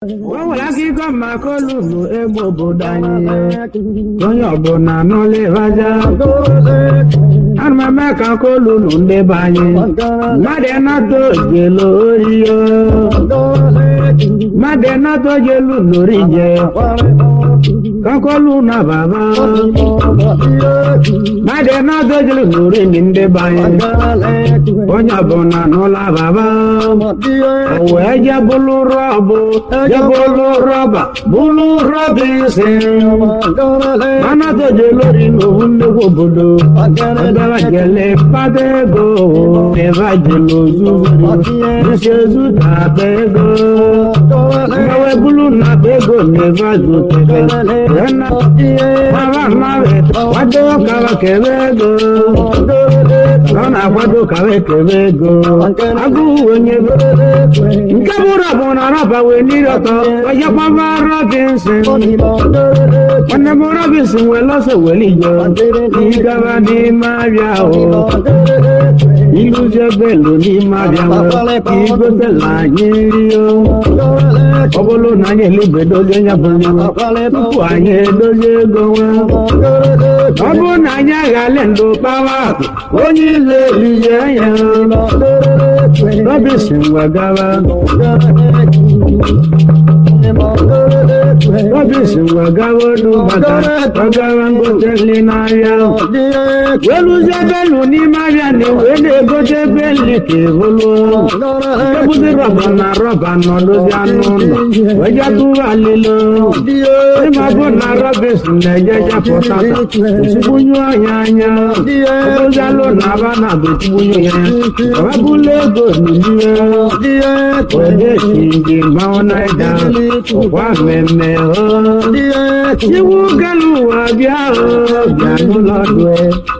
o nwere akụkọ maka olulu egbe obodo anyị onye ọbụla n'ụlọịbaja ana m eme ka aka olulu ndị be anyị mmadụ ịnata ojelo oriyo mmadụ ịnata ojelu lorije kakolu na baba mmadụ ịnata ojelu lori ndị be anyị onye ọbụla n'ụlọ baba o wee je bụlụ rọbụ je bụlụ rọba bụlụ rọba isi mana toje lori n'owu nnukwu obodo ọdara jele kpata ego ebe jele ozuzu isi ezu tata ego mmewe bụlụ na ego na ebe azụtere mara mmadụ kwado kawa kebe ego ọ na-akwado kawa kebe ego agụụ onye nke bụrụ bụ na rọba wee n'iri ọtọ ọjọkpaba robinson nwanne m robinson wee lọsọ weli ije ịgaba n'ime abịa ahụ iluzie belu n'ime abịa nwere igotela anyị nri ọ bụrụ na anyị elibedozi onye bụ tupu anyị edozie ego nwe ọ bụrụ na anyị aghali ndụ kpawa akụ onye ile elizie ya robinson wee gaba Robinson wagawa ọdún bàtà wagawa ngote nri n'ahịa weluzie belu n'ime ahịa na wee na-egote beli ka ebulu ebuzi rọba na rọba nọdụzi anụ ụlọ wee jatụwa alilo ịma bụ na Robinson na-ejeje pụtata esigbunyu ọhịa anya obozialụ na aba na betugbunyu ya ọbabụla ego n'ime wee si ndị mmanwụ naija ọkwa mmemme iwu galu ụwa bịa bịa n'ụlọ due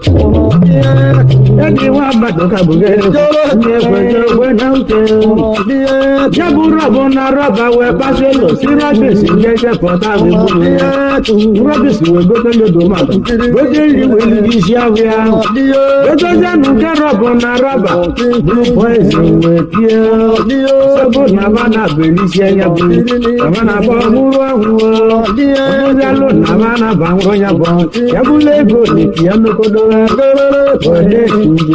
edi nwa mmadụ ka bugere onye ekweje okwe na uche ya bụ rọbụ na rọba wee paselo si rọbis njeje pọta bigburu rọbis wee gote lodo mmadụ gote nri wee liri isi ahụ ya gotezianụ nke rọbụ na rọba bụrụ poizin wee tie sọbụ na ba na belisi anya bụ aba na ba ọhụrụ ọhụrụ ọbụzialụ na ba na ba nwụrụ ya bụ ya bụla ego n'eti ya nokodo onye nje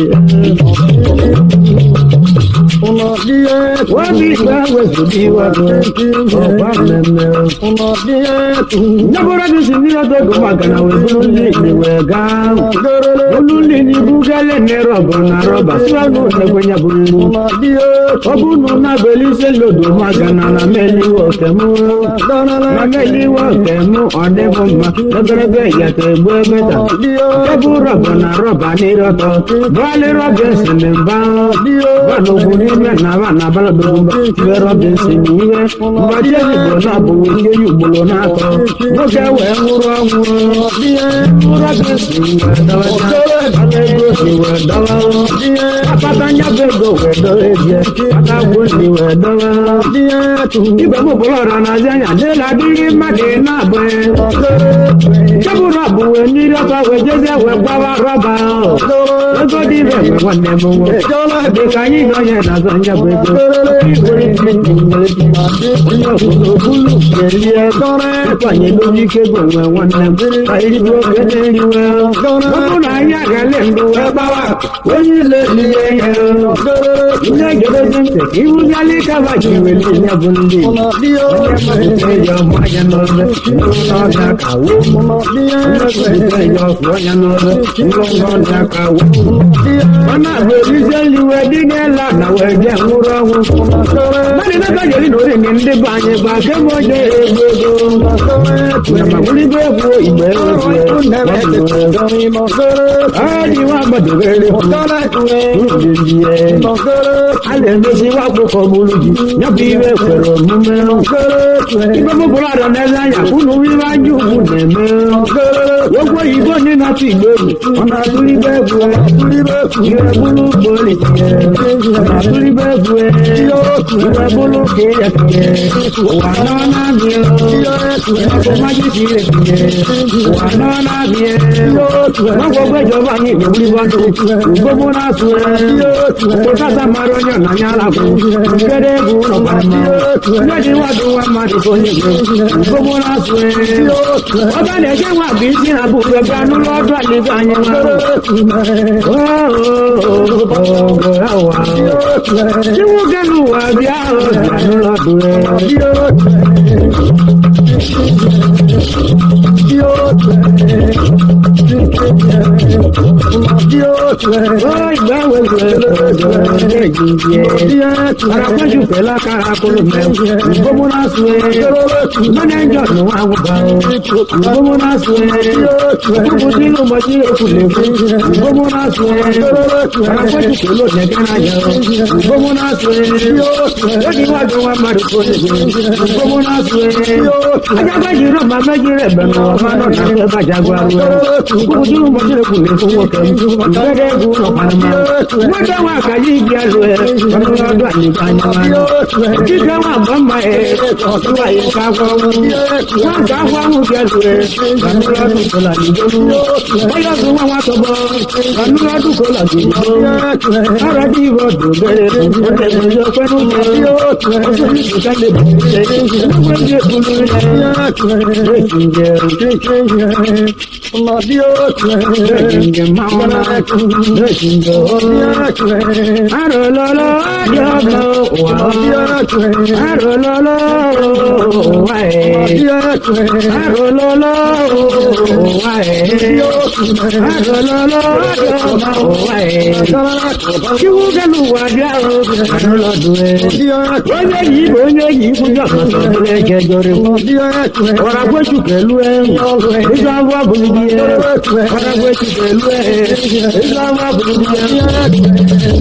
Wọ́n ìgbà wẹ̀sùn bí wà lọ, ọ̀pá mẹ́mẹ́. Nyabura bí sin ní ọjọ́ tó máa gànà wẹ̀ búrú ní ìwẹ̀ gáà. Olú ní ní búgẹ́lẹ̀ ní rọ̀bà na rọ̀bà síwájú ẹgbẹ́ nyaburu. Ọbúnú náà bẹ̀lí sí lòdò máa gànà na mẹ́lí wọ̀ kẹ́mú. Na mẹ́lí wọ̀ kẹ́mú ọ̀dẹ́ fún ma lọ́gẹ́rẹ́gbẹ́ ìyàtọ̀ ẹgbẹ́ mẹ́ta. Ẹbú rọ̀bà na rọ̀bà ní rọ̀tọ̀. Bọ́ọ̀lì rọ̀bà sì ní bá. Bọ́ọ̀lù ògùn ní mẹ́ nà bá nà bá lọ́dọ̀ bá rọ̀bà sì ní wẹ́. Mbọ̀jẹ́ ìbò náà bò wọ́n ṣe yóò gbòòrò náà tọ̀. Nwoke wee nwụrụ ọnwụrụ. Rọ̀bà sì wee dọwa ya. Ọlụ ego sì wee dọwa. Akpata nyabụ ego wee dọwa ebie. Aka gwụ ndị wee dọwa. Igwe m bụrụ ọra na-azị anya dịla adịghị mmadụ na-abụ Chebụ rọbụ wee mmiri ọkọ wee jezie wee gbawa rọba ego dị ire mgbe nwanne m nwoke dị ka anyị na onye na-azọ nya bụ ego onye obodo bulu ga-elie ịkwanye n'oge ike bụ nwe nwanne m ka iribi oge na-eriwe ọbụ na anyị agale ndụ wee gbawa onye ile ihe ihe ndị gedezi ntị ka ihu bịala ịkaba ji weli ihe bụ ndị onye mmadụ eji ọmụ anya n'obe n'ọbịa ka wuo onye eji ọfụ anya n'obe ngwongwo ọbịa ka wuo ọ na-abụ erizie nriwe dị n'ela na wee je nwụrụ ọnwụ mmadụ n'aka jeri na orinye ndị be anyị bụ akemgbe oje egwu ego ma bụligo egwu igbe egwu adị nwa gbadogere a na-emezi nwa akwụkwọ gburu ji nyabụ iwe kwere omume ibe bụbụrụ arọ n'eze anya unu ibe anya ugwu na-eme ogwe oyibo ndị na-atụ igbe egwu ọ na-atụrụ igbe egwu ihe gburu polisi ọ̀nà torí bẹ́ẹ̀ bu ẹ ìwé bólú kì í yẹ kìí wà náà náà bí ẹ ọkọ̀ májí kì í yẹ kìí wà náà náà bí ẹ wọ́n kọ́ pé ìjọba ní ìgbòmí bá tó gbogbo náà tu ẹ kó sáta máa rọ́ yàn náà yàrá kù kéde kù ọ̀pá ma lẹ́yìn wá tó wá máa tó ní ìgbò gbogbo náà tu ẹ ọba lè ṣe wà bí sí àbúrò gbanú lọ́dọ̀ àlejò àyẹ̀wò ọ̀gọ̀rọ̀ wa tí wọ́n gẹ́nu wà bí àrùn gbanú lọ́dọ̀ Arákọ́jú pẹ̀lú akára kúrò mẹ́rin. Ìgbómúná sùn ẹ́. Mọ́nẹ́jọ̀ ló wà wọ́n bá ọ. Ìgbómúná sùn ẹ́. Kúkú tí ló mọ sí èkú lè fún. Ìgbómúná sùn ẹ́. Arákọ́jú pẹ̀lú ọ̀nẹ́gẹ́ náà yẹ ọ. Ìgbómúná sùn ẹ́. Ó ní wá jọ wá máa dùn kó lè fún. Ìgbómúná sùn ẹ́. Ajágbájú náà máa méjì rẹ̀ bẹ̀rẹ̀ wọ́n máa náà náà fẹ́ bàjá gbà wọ́. Kúkú tí ló mọ sí èkú lè fún wọ́n kẹ́. Ìgbẹ́dẹ́ gùn náà pàmò. Wọ́n dá wọn àkàyí ìdí àlọ́ ẹ̀. Ọdún ọdún àyíká ni wọn. Kíkẹ́ wọn àbọ̀ máa ẹ̀ ọ̀tún àyíká fọ́ọ̀mù. Wọ́n ká fọ́ọ̀mù kẹlù ẹ̀. Ọdún ọdún kò là ní jọ́mú. Wọ́n yọ fún wọn wá tọ́gbọ́. Ọdún ọdún kò là ní jọ́mú. Ọ̀rọ̀ bí ìwọ dùn bẹ̀rẹ̀ fún ọ̀tẹ̀gbọ̀n yọ pẹ́nu jẹ́. Ọdún ìdíkà lè bẹ̀rẹ̀ ṣe. Wọ́n yẹ kúlú rẹ̀. Rẹ̀kì jẹ́ Rẹ̀kì jẹ́ máa Rẹ̀kì jẹ́ Arọ̀lọ́lọ́ ọjọ́ wà Arọ̀lọ́lọ́ wà ẹ̀ Arọ̀lọ́lọ́ wà ẹ̀ Arọ̀lọ́lọ́ ọjọ́ wà ẹ̀ Kí wọ́n gẹ́nu wà bí àrùn Arọ̀lọ́dún ẹ̀ Onye yìí bò onye yìí fúnjọ́ àmọ́tọ́ ẹ̀ kẹjọ rẹ̀ Ọ̀rọ̀ agbẹ́sù pẹ̀lú ẹ̀ Nígbà wà bùrù bí ẹ̀ Ọ̀rọ̀ agbẹ́sù pẹ̀lú ẹ̀ Nígbà wà bùrù bí ẹ̀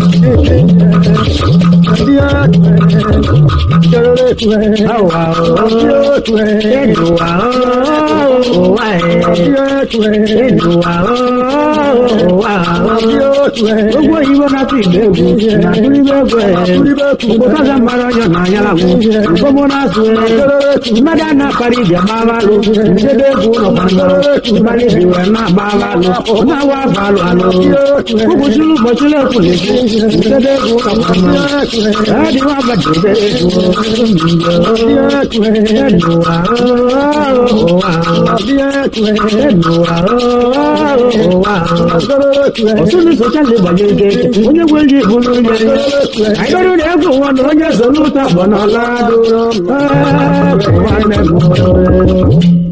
Gbogbo ìwọ náà ti gbẹ̀gbù, nàtúrí gbẹ̀gbù ẹ̀. Kò sáza mara yọ náà yára wù. Gbogbo náà sùn ẹ̀. Mẹ́dá náà parí ìjà máa bá lò. Dédé kú lọ bá lọ. Bálí ìwẹ̀ náà bá bá lọ. Náà wá bá lọ àlọ́. Kúkú sílù bọ̀ sílẹ̀ kù lè fi. Dédé kú lọ bá lọ. Ẹ̀ẹ́dì wá bá dédé kú. Ẹ̀dù wà Ọ̀tún ní sọ́jà lè bàjẹ́ ike. Onye gwe ji bụrụ onye. Àìdọ́rọ̀ rẹ̀ kò wọ́n lọ onye sọ n'ụta bọ̀ n'ọla dụrụ. Ẹ̀ẹ́ nwanne m.